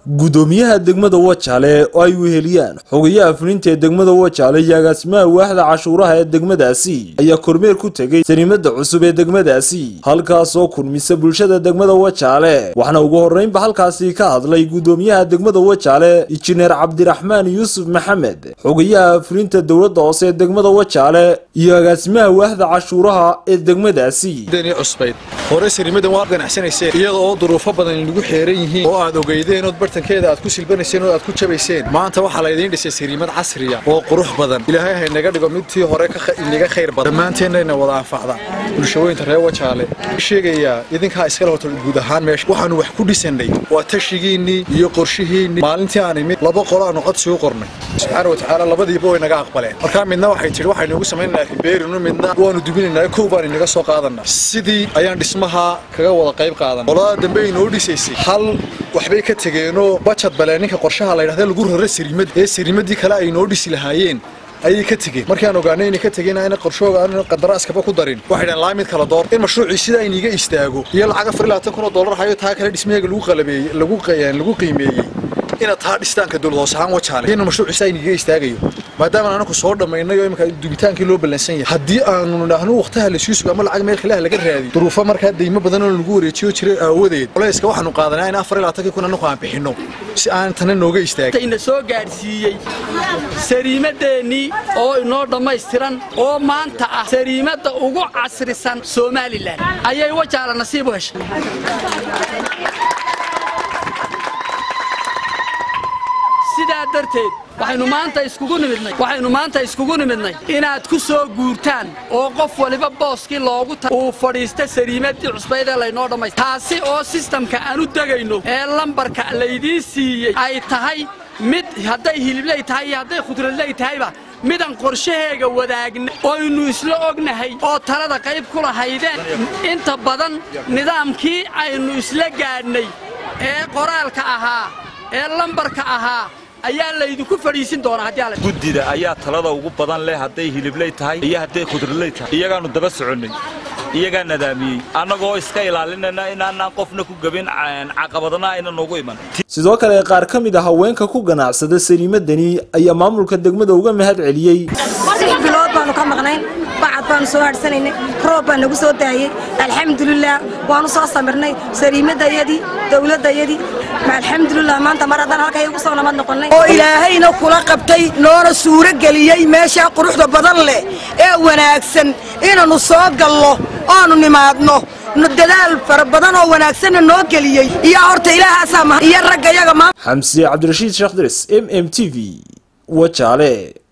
gudoomiyaha degmada wajaale oo ay weheliyaan xogayaha fulinta ee degmada wajaale iyo agaasimaha waaxda cashuuraha ee degmadaasi ayaa kormeer ku tegey saniimada cusub ee degmadaasi halkaasoo kulmisa bulshada degmada wajaale waxaana ugu horreynba halkaasi ka hadlay gudoomiyaha degmada wajaale injineer cabdiraxmaan yuusuf maxamed xogayaha fulinta dowladda hoose ee degmada wajaale iyo agaasimaha waaxda cashuuraha ee degmadaasi cusbayd hore sariimadan waad ganacsanayseen iyada oo duruufo badan inagu xeeran yihiin oo aad ogeydeen ood bartankeeda aad ku silbanayseen oo aad ku jabayseen maanta waxaa laydiin dhisay sariimad casriya oo qurux badan ilaahay haynaga dhigo midtii hore inaga khayr badan dhammaanteennayna wada anfacda bulshaweynta reer wajaale sheegayaa idinkaa iskale horta guud ahaan meesha waxaanu wax ku dhisannay waa tashigiinnii iyo qorshihiinnii maalintii aan imid laba qolo aanu codsi u qornay subxaana watacaala labadiiba way naga aqbaleen markaa midna waxay tidhi waxaynu ugu samaynaynaa ribeerinu midna waanu dubinaynaa kow baan inaga soo qaadanaa sidii ayaan dhismaha kaga wada qayb qaadan qolada dambe ay noo dhisaysay hal waxbay ka tegeenoo bajad balee ninka qorshaha la yidhahda lagu raro sariimad ee sariimadii kale ay noo dhisi lahaayeen ayay ka tegeen markaan ogaanay inay ka tegeen ayna qorshooga aan qandaraaskaba ku darin waxay dhahan laa mid kala door in mashruucii sidaa iniga istaago iyo lacag afar iyo labaatan kun oo dollar hayo taa kale dhismaheega lagu qalabeeyey lagu lagu qiimeeyey inaad taa dhistaanka dowlad hoos ahaan wajaale inuu mashruucii sidaa iniga istaagayo maadaama anaku soo dhammaynay oo imika dubitaankii loo ballansan yahay haddii aanu nidhaahno wakhtaha la sii sugo ama lacag meel khilaah laga raadiyo duruufo markaa deymo badan oo lagu wareejiyo jiray aawadeed culayska waxaanu qaadanaa in afar iyo labaatankii kun anaku aan bixinno si aan tana nooga istaagin ina soo gaadhsiiyey sariimadeennii oo inoo dhammaystiran oo maanta ah sariimadda ugu casrisan somalilan ayay wajaala nasiib u heshay sidaa darteed waxaynu maanta iskugu nimidnay waxaynu maanta iskugu nimidnay inaad ku soo guurtaan oo qof waliba booskii loogu ta uu fadhiista sariimadii cusbayd ee laynoo dhammaystay taasi oo sistamka aan u degayno ee lambarka laydiin siiyey ay tahay mid hadday hilibley tahay iyo hadday khudradley tahayba midaan qorshaheega wadaagna oynu isla ognahay oo talada qayb ku lahaydeen inta badan nidaamkii aynu isla gaadhnay ee qoraalka ahaa ee lambarka ahaa ayaa laydinku fadhiisin doonaa haddii guddida ayaa talada ugu badan leh hadday hilibley tahay iyo hadday khudradley tahay iyagaannu daba soconnay iyagaa nadaamiyey annagoo iska ilaalinayna inaanaan qofna ku gebin caqabadna ayna noogu iman sidoo kale qaar ka mid a haweenka ku ganacsada sariimadani ayaa maamulka degmada uga mahad celiyey bilood baanu ka maqnayn bacad baanu soo hadhsanaynay roob baa nagu soo daayey alxamdulilah waanu soo samirnay sariimadayadii dowladdayadii alxamdulilah maanta mar haddaan halkay ugu soo nabad noqonnay oo ilaahayna kula qabtay noona suuro geliyey meeshaa quruxda badan leh ee wanaagsan inaannu soo gallo oonu nimaadno dadaal fara badan oo wanaagsanna noo geliyey iyo horta ilaahaasaa iyo ragga yaga xamse cabdirashiid sheekh diris m m t v wajaale